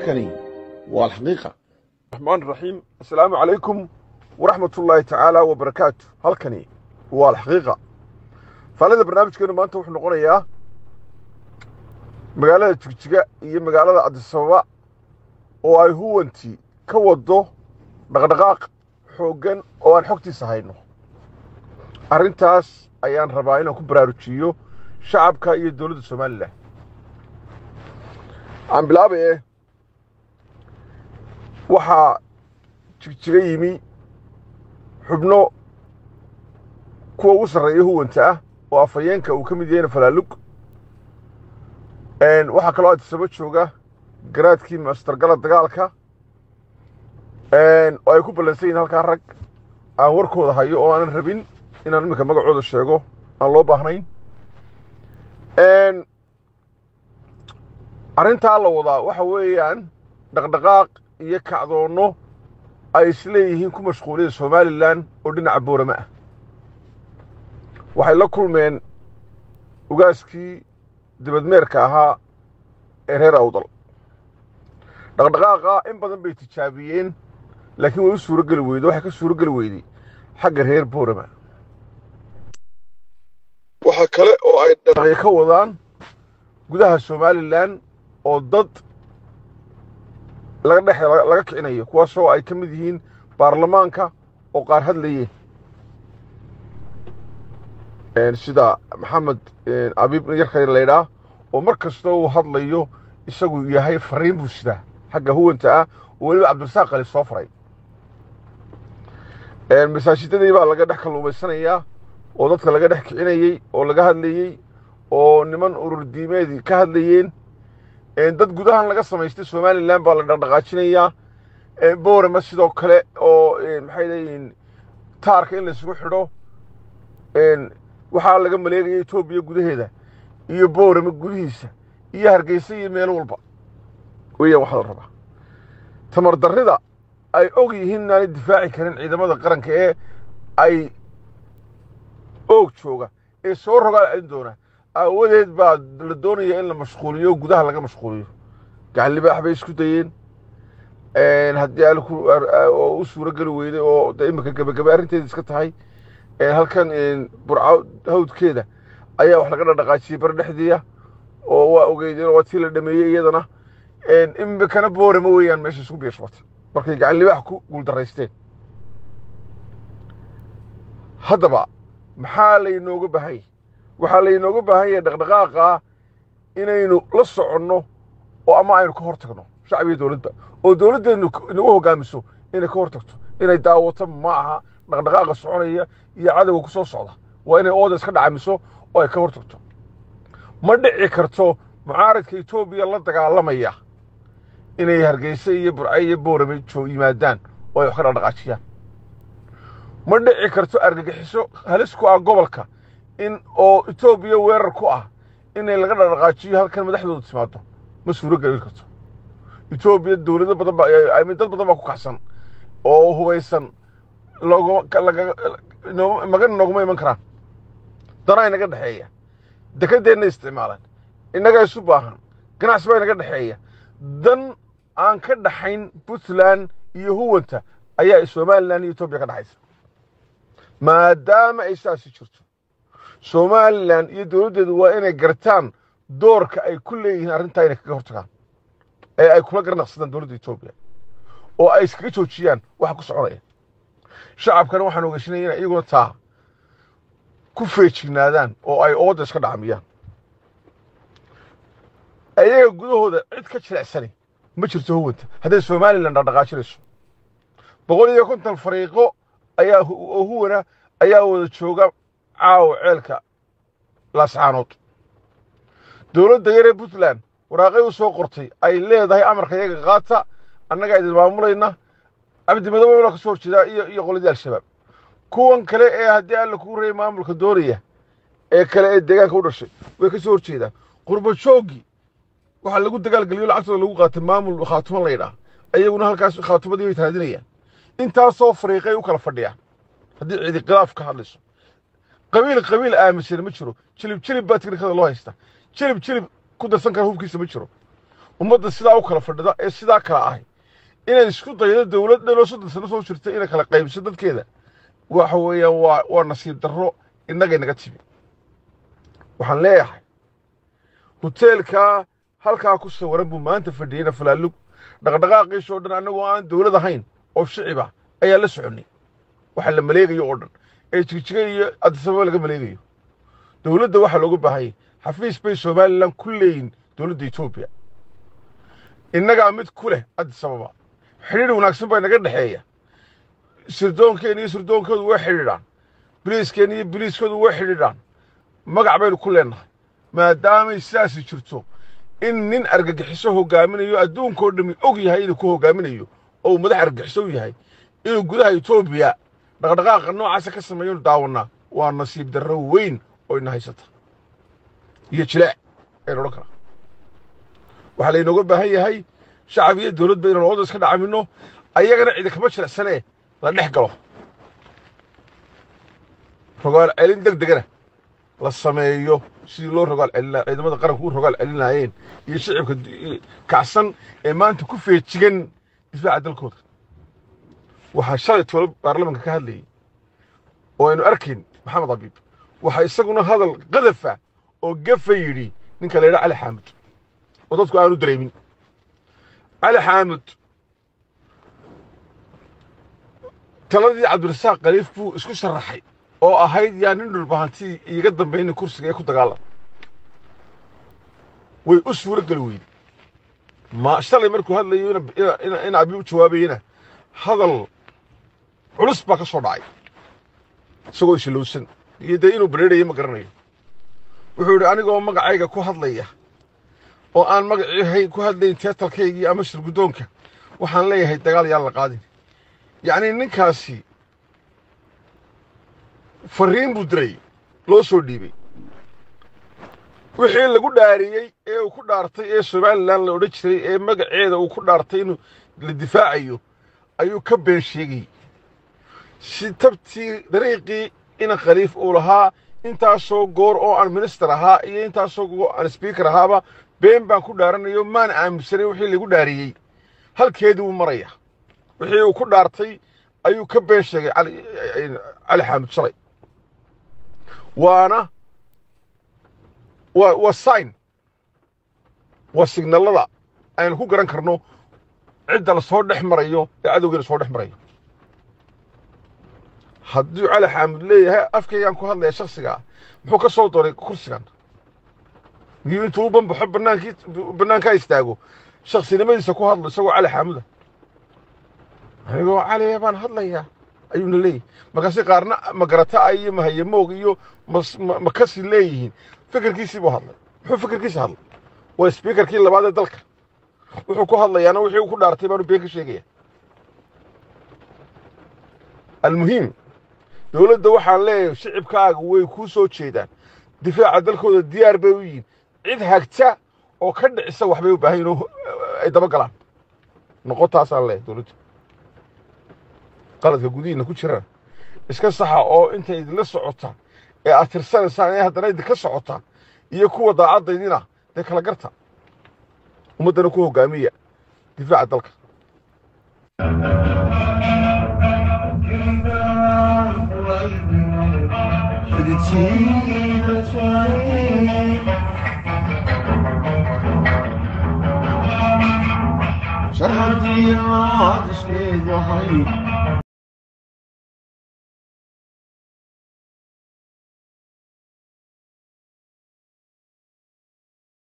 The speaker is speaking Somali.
halkani waa alxaqiiqa الرحمن الرحيم السلام عليكم ورحمة الله تعالى وبركاته halkani waa alxaqiiqa faalada barnaamijkeenu maanta wuxuu noqonayaa magaalada jigjiga iyo magaalada adisababa oo ay huwantii ka wado dhaqdhaqaaq xooggan oo aan xogtiisa hayno arrintaas ayaan rabaa inaan ku baraarujiyo shacabka iyo dowladda somalilan aan bilaabaye waxaa jigjiga yimi xubno kuwa ugu sarreeya huwanta ah oo afhayeenka uu ka mid yahayna falaalug waxaa kaloo adisaba jooga garaadkii mastargala dagaalka oo ay ku ballansan yihin halkaa rag aan warkooda hayo oo aanan rabin inaan iminka magacooda sheego aan loo baahnayn arrintaa la wadaa waxa weeyaan dhaqdhaqaaq iyo kacdoonno ay isleeyihiin ku mashquuliyada somalilan oo dhinaca boorame ah waxay la kulmeen ugaaskii dibadmeerka ahaa ee reer awdal dhaqdhaqaaqa in badan bay tijaabiyeen laakiin way u suuro geli weyde waxay ka suuro geli weyday xagga reer boorama waxaa kale oo ay dhaqi ka wadaan gudaha somalilan oo dad laga dhex laga kicinayo kuwaasoo ay ka mid yihiin baarlamaanka oo qaar hadlayeen sida maxamed abiib yarka laydhaa oo mar kasta uu hadlayo isagu yahay fariin buu sidaa xagga huwanta ah oo weliba cabdirasaaq qali soo faray masaajidadii baa laga dhex kalluumaysanayaa oo dadka laga dhex kicinayey oo laga hadlayey oo niman urur diimeedii ka hadlayeen dad gudahan laga samaystay somalilan baa la dhaqdhaqaajinayaa boorama sidoo kale oo maxay leeyihiin taarka in laysugu xidho waxaa laga maleegaya etoobiya gudaheeda iyo boorama gudihiisa iyo hargeysa iyo meel walba weeyaan waxaa la rabaa tamar darrida ay og yihiin inaanay difaaci karin ciidamada qaranka ee ay oog jooga ee soo rogaal celin doona aawadeed baa la doonaya in la mashquuliyo gudaha laga mashquuliyo gacan libaax bay isku dayeen haddii oo u suuro geli weyday oo de iminka gebagabe arrinteeda iska tahay halkan burco hawdkeeda ayaa wax laga dhaqdhaqaajiyey bar dhexdiiya oo waa ogeydeen waa tii la dhameeyey iyadana imikana boorama weeyaan meesha isku biirshbatay markay gacan libaax ku guuldaraysteen haddaba maxaa laynooga baahanya waxaa laynooga baahan yahay dhaqdhaqaaqa inaynu la soconno oo ama aynu ka hor tagno shacab iyo dowladba oo dowladdeenu inagu hoggaamiso inay ka hor tagto inay daawato ma aha dhaqdhaqaaqa soconaya iyo cadowga ku soo socda waa inay ooda iska dhacamiso oo ay ka hor tagto ma dhici karto mucaaradka etoobiya la dagaalamaya inay hargeysa iyo burce iyo boorame yimaadaan oo ay wax ka dhaqdhaqaajiyaan ma dhici karto argagixiso halis ku ah gobolka in oo etoobiya weerar ku ah inay laga dhaqdhaqaajiyo halkan madaxdooda timaado ma suuro gelin karto etoobiya dowlado badan ba dad badan baa ku kaxsan oo hubaysan magan nooguma iman karaan danaa inaga dhexeeya dekadeenna isticmaalaan innaga isu baahan ganacsi baa inaga dhexeeya dan aan ka dhaxayn puntland iyo huwanta ayaa somalilan iyo etoobiya ka dhexaysa maadaama ay saasi jirto somalilan iyo dowladdeedu waa inay gartaan doorka ay ku leeyihiin arrintaa inay kaga hortagaan ee ay kula garnaqsadaan dowladda etoobiya oo ay iskaga joojiyaan waxa ku soconaya shacabkana waxaan ogeyshinaya inay iyaguna taa ku feejignaadaan oo ay ooda iska dhacmiyaan ayaga gudahooda cid ka jilicsani ma jirto huwanta hadday somalilan dhaqdhaqaajinayso boqol iyo konton fariiqo ayaa oo huwana ayaa wada jooga caawa ceelka laascaanood dowladda yaree puntland waraaqay u soo qortay ay leedahay amarka iyaga qaata annagaa idin maamulayna cabdimadoobe ka soo horjeedaa iyo iyo qoladii al-shabaab kuwan kale ee haddii alla kuu reeyay maamulka doonaya ee kale ee deegaanka u dhashay way ka soo horjeedaan qurbo jooggii waxaa lagu dagaalgeliyo lacagtooda lagu qaatay maamul khaatumo laydhaah ayaguna halkaas khaatumadii bay taadinayaan intaasoo fariiqay u kala fadhiyaan haddii cidi khilaaf ka hadlayso qabiil qabiil aaminsan ma jiro jilib jilib baa tiknikada loo haysta jilib jilib ku darsan kara hubkiisa ma jiro ummadda sidaa u kala fadhida ee sidaa kala ahay inay isku daydo dowlad dhan oo soddon sano soo jirta inay kala qaybiso dadkeeda waxa weeyaan waa waa nasiib darro innagay naga timi waxaan leeyahay hoteelkaa halkaa ku sawiran buu maanta fadhiyeyna falaalug dhaqdhaqaaqiisoo dhan annagoo aan dowlad ahayn oo shiciba ayaa la soconnay waxa la maleegayo oo dhan ee jigjiga iyo adisababa laga maleegayo dowladda waxaa looga baahayay xafiis bay somalilan ku leeyihin dowladda etoobiya innagaa mid ku leh adisababa xidhiidh wanaagsan baa inaga dhexeeya sirdoonkeena iyo sirdoonkoodu way xidhiidhaan biliiskeena iyo biliiskoodu way xidhiidhaan magac baynu ku leennahay maadaamay sidaasi jirto in nin argagixiso hoggaaminayo adduunkao dhammi og yahay inuu ku hoggaaminayo oo uu madax argagixiso u yahay inuu gudaha etoobiya dhaqdhaqaaqa noocaasa ka sameeyonu daawannaa waa nasiib darro weyn oo ina haysata iyo jileec aynu odhan karaa waxaa laynooga baahan yahay shacab iyo dowladba inaan ooda iska dhacamino ayagana cidi kama jilecsanee la dhex galo rogaal celin deg degana la sameeyo sidii loo rogaal celina ciidamada qaranku u rogaal celinaayeen iyo shicibka kacsan ee maanta ku feejigan difaaca dalkooda waxaa shalay tolo baarlamanka ka hadlayay oo aynu arkayn maxamed abiib waxaa isaguna hadal qadafa oo gafa yidhi ninka la yidhaha cali xaamud oo dadku aanu dareemin cali xaamud taladii cabdirasaaq khaliif buu isku sharaxay oo ahayd yaa nin dhulbahantii iiga dambayna kursiga ee ku dagaalam way u suuro geli weyde ma shalay markuu hadlayo in abi u jawaabayena hadal culus baa ka soo dhacay isagoo ishilowsan iyo dee inuu bareerayo ma garanayo wuxuu yidhi anigoo magacayga ku hadlaya oo aan magacii ku hadlayn teetalkaygii ama shirguddoonka waxaan leeyahay dagaal yaan la qaadin yacnii ninkaasi fariin buu diray loo soo dhiibay wixii lagu dhaariyey ee uu ku dhaartay ee somalilan la odhan jiray ee magaceeda uu ku dhaartay inuu la difaacayo ayuu ka been sheegayey si tabtii dariiqii ina khaliif uu lahaa intaasoo goor oo aan minister ahaa iyo intaasoo goor aan speaker ahaaba been baan ku dhaaranayo maan aaminsanay wixii lagu dhaariyey halkeedii wuu maraya wixii uu ku dhaartay ayuu ka been sheegay cali xaamud shalay waana waa waa sign waa signallada aynu ku garan karno cidda la soo dhex marayo ee cadowgeena soo dhex marayo hadduu cali xaamud leeyahay afkaygaan ku hadlaya shaksigaa muxuu ka soo dooray kursigan miyuu intuu u banbaxo banaankii bannaankaa istaago shaksinimadiisa ku hadlo isagoo cali xaamuda anigoo caliya baan hadlayaa ayuuna leeyahy markaasi qaarna magarata iyo mahayamoog iyo makasi leeyihiin fikirkiisii buu hadlay muxuu fikirkiisa hadlay waa sbiikarkii labaad ee dalka wuxuu ku hadlayaana wixii uu ku dhaartay baanu been ka sheegaya almuhiim dowladda waxaan leeyahay shicibkaaga way kuu soo jeedaan difaaca dalkooda diyaar bay u yihiin cid hagta oo ka dhicisa waxbay u baahan yihin ay daba galaan noqotaasaan leeyahay dowladda qaladka gudihiinna ku jiraan iska saxa oo inta idinla socota ee aad tirsanaysaan ee haddana idinka socota iyo kuwa daacaddaydina dee kala garta ummaddana ku hoggaamiya difaaca dalka شرحتي الله تشكي ضحي